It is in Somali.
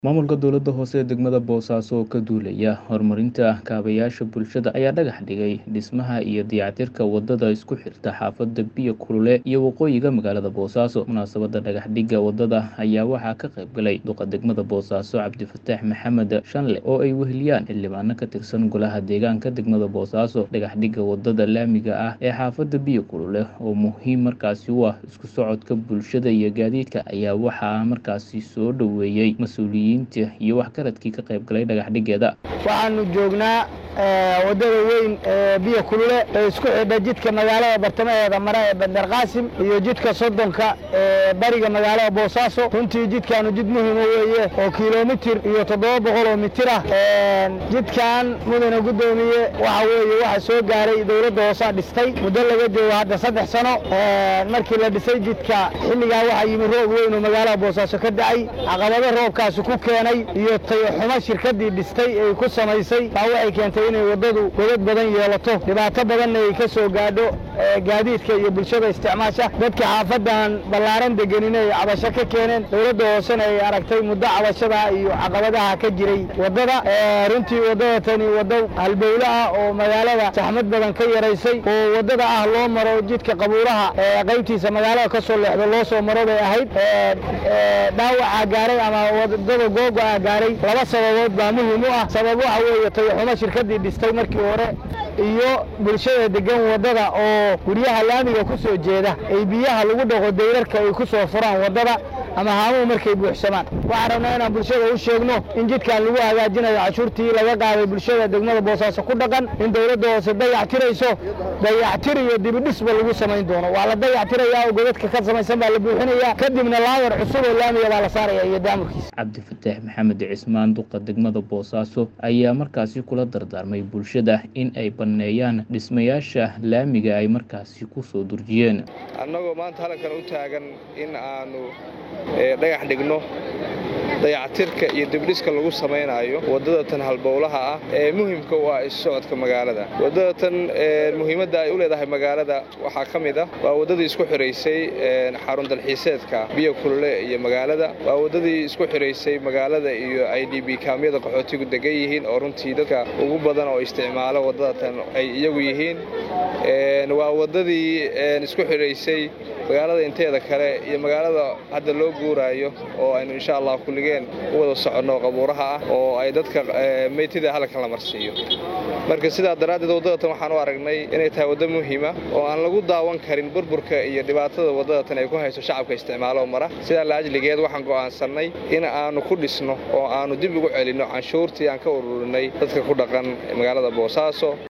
Maamulka dowladda hoose ee degmada Boosaaso oo ka duulaya horumarinta kaabayaasha bulshada ayaa dhagax dhigay dhismaha iyo dayactirka wadada isku xirta xaafadda Biyo Kulule iyo waqooyiga magaalada Boosaaso. Munaasabadda dhagax dhigga wadada ayaa waxaa ka qayb galay duqa degmada Boosaaso Cabdifataax Maxamed Shanle oo ay weheliyaan xildhibaano ka tirsan golaha deegaanka degmada Boosaaso. Dhagax dhigga wadada laamiga ah ee xaafadda Biyo Kulule oo muhiim markaasi u ah isku socodka bulshada iyo gaadiidka ayaa waxaa markaasi soo dhoweeyey mas'uuliyiin iyo waxgaradkii ka qayb galay dhagax dhiggeeda. waxaanu joognaa wadada weyn ee biyo kulule ee isku xidha jidka magaalada bartamaheeda mare ee bandar qaasim iyo jidka soddonka ee bariga magaalada boosaaso runtii jidkaanu jid muhima weeye oo kilomitir iyo toddoba boqol oo mitir ah jidkan mudane guddoomiye waxa weeye waxa soo gaaray dowladda hoosaa dhistay muddo laga joogo hadda saddex sano markii la dhisay jidka xilligaa waxaa yimi roob weyn oo magaalada boosaaso ka da'ay caqabado roobkaasi ku keenay iyo tayaxumo shirkaddii dhistay ay ku samaysay baa waxay keentay inay waddadu godad badan yeelato dhibaato badanna ay ka soo gaadho gaadiidka iyo bulshada isticmaasha dadka xaafadan ballaaran degenin ay cabasho ka keeneen dowladda hoosena ay aragtay muddo cabashada iyo caqabadaha ka jiray waddada runtii waddada tani waddo halbowle ah oo magaalada saxmad badan ka yaraysay oo waddada ah loo maro jidka qabuuraha qaybtiisa magaalada ka soo leexdo loo soo maro bay ahayd dhaawaca gaaray ama waddada googo'a gaaray laba sababood baa muhiim u ah sabab waxa weeye tayaxumo shirkaddii dhistay markii hore iyo bulshada degan waddada oo guryaha laamiga ku soo jeeda ay biyaha lagu dhaqo dayrarka ay ku soo furaan waddada ama haamuhu markay buuxsamaan waxaan rabnaa inaan bulshada u sheegno in jidkan lagu hagaajinayo cashuurtii laga qaaday bulshada degmada boosaaso ku dhaqan in dowladda hoose dayactirayso dayactir iyo dibidhisba lagu samayn doono waa la dayactirayaa oo godadka ka samaysan baa la buuxinayaa kadibna laawar cusub oo laamiga baa la saaraya iyo daamurkiisa cabdifataax maxamed cismaan duqa degmada boosaaso ayaa markaasi kula dardaarmay bulshada in ay banneeyaan dhismayaasha laamiga ay markaasi ku soo durjiyeen annagoo maanta halkan u taagan in aanu dhagax dhigno dayactirka iyo dibdhiska lagu samaynaayo waddada tan halbowlaha ah ee muhimka u ah isu socodka magaalada waddada tan muhiimadda ay u leedahay magaalada waxaa ka mid ah waa waddadii isku xidhaysay xarun dalxiiseedka biyo kulule iyo magaalada waa waddadii isku xidhaysay magaalada iyo i d b kaamyada qaxootigu degan yihiin oo runtii dadka ugu badan oo isticmaalo waddada tan ay iyagu yihiin waa waddadii isku xidhaysay magaalada inteeda kale iyo magaalada hadda loo guuraayo oo aynu insha allah kulligeen u wada soconno qabuuraha ah oo ay dadka meytida halkan la marsiiyo marka sidaa daraaddeed waddadatan waxaan u aragnay inay tahay waddo muhiima oo aan lagu daawan karin burburka iyo dhibaatada waddadatan ay ku hayso shacabka isticmaalo mara sidaa laajligeed waxaan go'aansannay in aanu ku dhisno oo aanu dib ugu celinno canshuurtii aan ka ururinay dadka ku dhaqan magaalada boosaaso